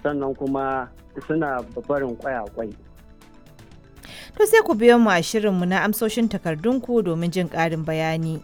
sannan kuma suna barin kwai To sai ku biyo mu a shirinmu na amsoshin takardunku domin jin ƙarin bayani.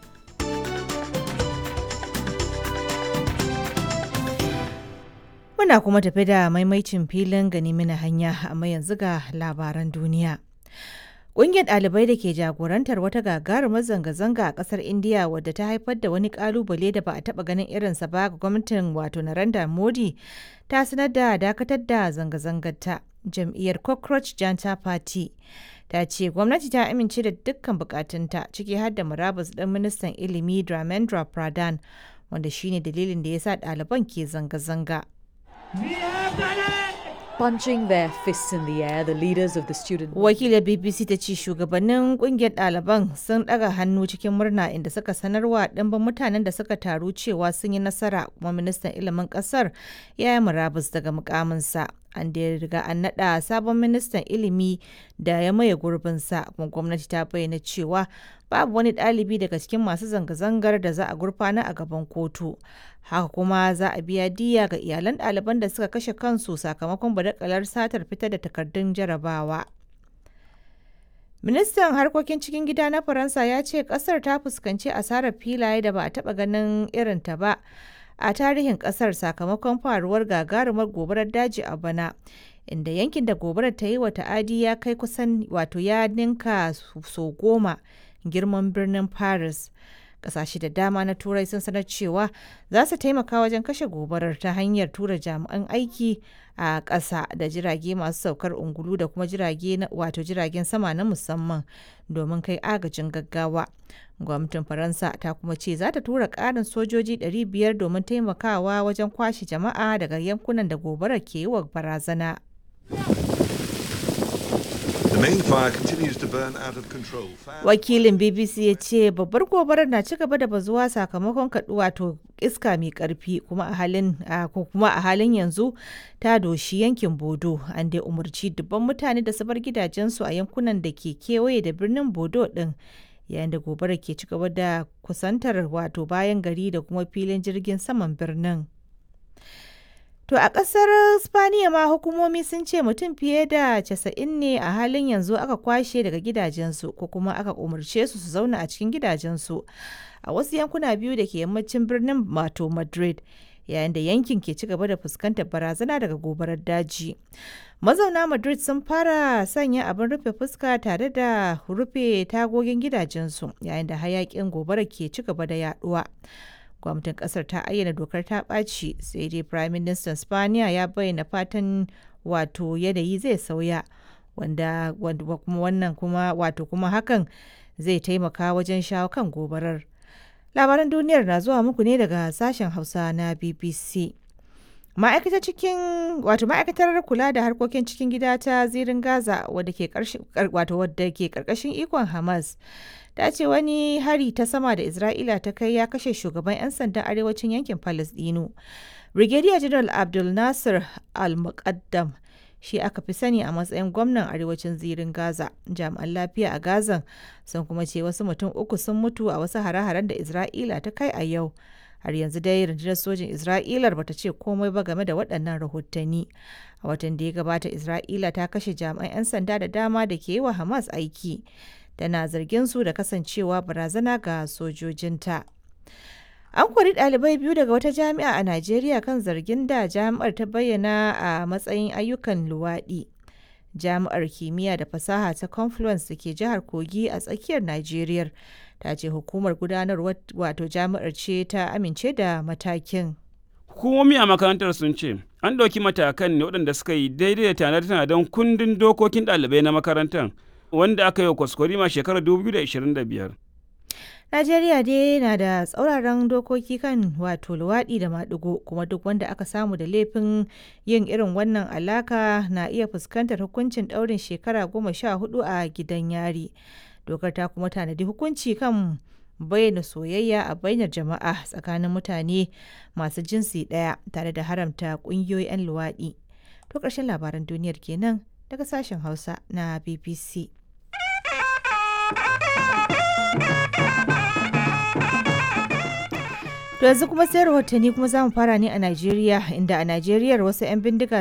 Muna kuma tafi da maimaicin filin gani mina hanya amma yanzu ga labaran duniya. Ƙungiyar ɗalibai da ke jagorantar wata gagarumar zanga-zanga a ƙasar Indiya wadda ta haifar da wani ƙalubale da ba a taɓa ganin irinsa ba ga gwamnatin wato Narendra Modi ta sanar da dakatar da zanga-zangar ta. Jam'iyyar Cockroach Janta Party ta ce gwamnati ta amince da dukkan bukatunta ciki har da murabus ɗin ministan ilimi Dramendra Pradhan wanda shine dalilin da ya sa ɗaliban ke zanga-zanga. Punching their fists in the air, the leaders of the student Wakilar BBC ta ce shugabannin kungiyar ɗaliban sun ɗaga hannu cikin murna inda suka sanarwa ɗimbin mutanen da suka taru cewa sun yi nasara kuma ministan ilimin ƙasar ya yi murabus daga mukaminsa. An da riga an naɗa sabon ministan ilimi da ya maye gurbinsa kuma gwamnati ta bayyana cewa babu wani ɗalibi daga cikin masu zanga-zangar da za a gurfana a gaban kotu. Haka kuma za a biya diya ga iyalan ɗaliban da suka kashe kansu sakamakon badakalar satar fitar da takardun jarabawa. Ministan harkokin cikin gida na Faransa ya ce kasar ta fuskanci asarar filaye da ba a taɓa ganin irinta ba a tarihin kasar sakamakon faruwar gagarumar gobarar daji a bana. Inda yankin da gobarar ta yi wa ta'adi ya kai kusan wato ya ninka so goma girman birnin Paris. Kasashe da dama na Turai sun sanar cewa za su taimaka wajen kashe gobarar ta hanyar tura jami'an aiki a ƙasa da jirage masu saukar ungulu da kuma jirage wato jiragen sama na musamman domin kai agajin gaggawa. Gwamnatin Faransa ta kuma ce za ta tura ƙarin sojoji 500 domin taimakawa wajen kwashe jama'a daga yankunan da gobarar ke yi wa barazana. Wakilin BBC ya ce babbar gobarar na ci gaba da bazuwa sakamakon kaduwa to iska mai karfi kuma a halin kuma a halin yanzu ta doshi yankin Bodo an dai umarci dubban mutane da su bar gidajensu a yankunan da ke kewaye da birnin Bodo din yayin da gobarar ke ci gaba da kusantar wato bayan gari da kuma filin jirgin saman birnin. To a ƙasar Spaniya ma hukumomi sun ce mutum fiye da casa'in ne a halin yanzu aka kwashe daga gidajensu ko kuma aka umarce su su zauna a cikin gidajensu a wasu yankuna biyu da ke yammacin birnin mato Madrid yayin da yankin ke ci gaba da fuskantar barazana daga gobarar daji. Mazauna Madrid sun fara sanya abin rufe fuska tare da rufe tagogin gidajensu yayin da hayakin gobara ke ci gaba da yaduwa. gwamnatin kasar ta ayyana dokar ta ɓaci sai dai prime minister spaniya ya bayyana fatan wato yanayi zai sauya wanda kuma wannan kuma wato kuma hakan zai taimaka wajen shawo kan gobarar labaran duniyar na zuwa muku ne daga sashen hausa na bbc ma'aikatar cikin wato ma'aikatar kula da harkokin cikin gida ta zirin gaza wadda ke karkashin ikon hamas ta ce wani hari ta sama da Isra'ila ta kai ya kashe shugaban 'yan sandan arewacin yankin Falasɗinu. Brigadier General Abdul Nasir Al-Muqaddam shi aka fi sani a matsayin gwamnan arewacin zirin Gaza. Jami'an lafiya a Gazan sun kuma ce wasu mutum uku sun mutu a wasu hare-haren da Isra'ila ta kai a yau. Har yanzu dai rundunar sojin Isra'ilar bata ce komai ba game da waɗannan rahotanni. A watan da ya gabata Isra'ila ta kashe jami'an 'yan sanda da dama da ke yi wa Hamas aiki. tana zargin su da kasancewa barazana ga sojojinta. An kori ɗalibai biyu daga wata jami'a a Najeriya kan zargin da jami'ar ta bayyana a matsayin ayyukan luwaɗi. Jami'ar kimiyya da fasaha ta Confluence da ke jihar Kogi a tsakiyar Najeriya ta ce hukumar gudanarwar wato jami'ar ce ta amince da matakin. Hukumomi a makarantar sun ce an ɗauki matakan ne waɗanda suka yi daidai da tanade-tanaden kundin dokokin ɗalibai na makarantar wanda aka yi wa kwaskwarima shekarar 2025. Najeriya dai na da tsauraran dokoki kan wato luwaɗi da maɗigo kuma duk wanda aka samu da laifin yin irin wannan alaka na iya fuskantar hukuncin ɗaurin shekara goma sha hudu a gidan yari. Dokar ta kuma tanadi hukunci kan bayyana soyayya a bainar jama'a tsakanin mutane masu jinsi ɗaya tare da haramta ƙungiyoyi 'yan luwaɗi. To ƙarshen labaran duniyar kenan daga sashen Hausa na BBC. To yanzu kuma sai rahotanni kuma za mu fara ne a Najeriya inda a Najeriya wasu 'yan bindiga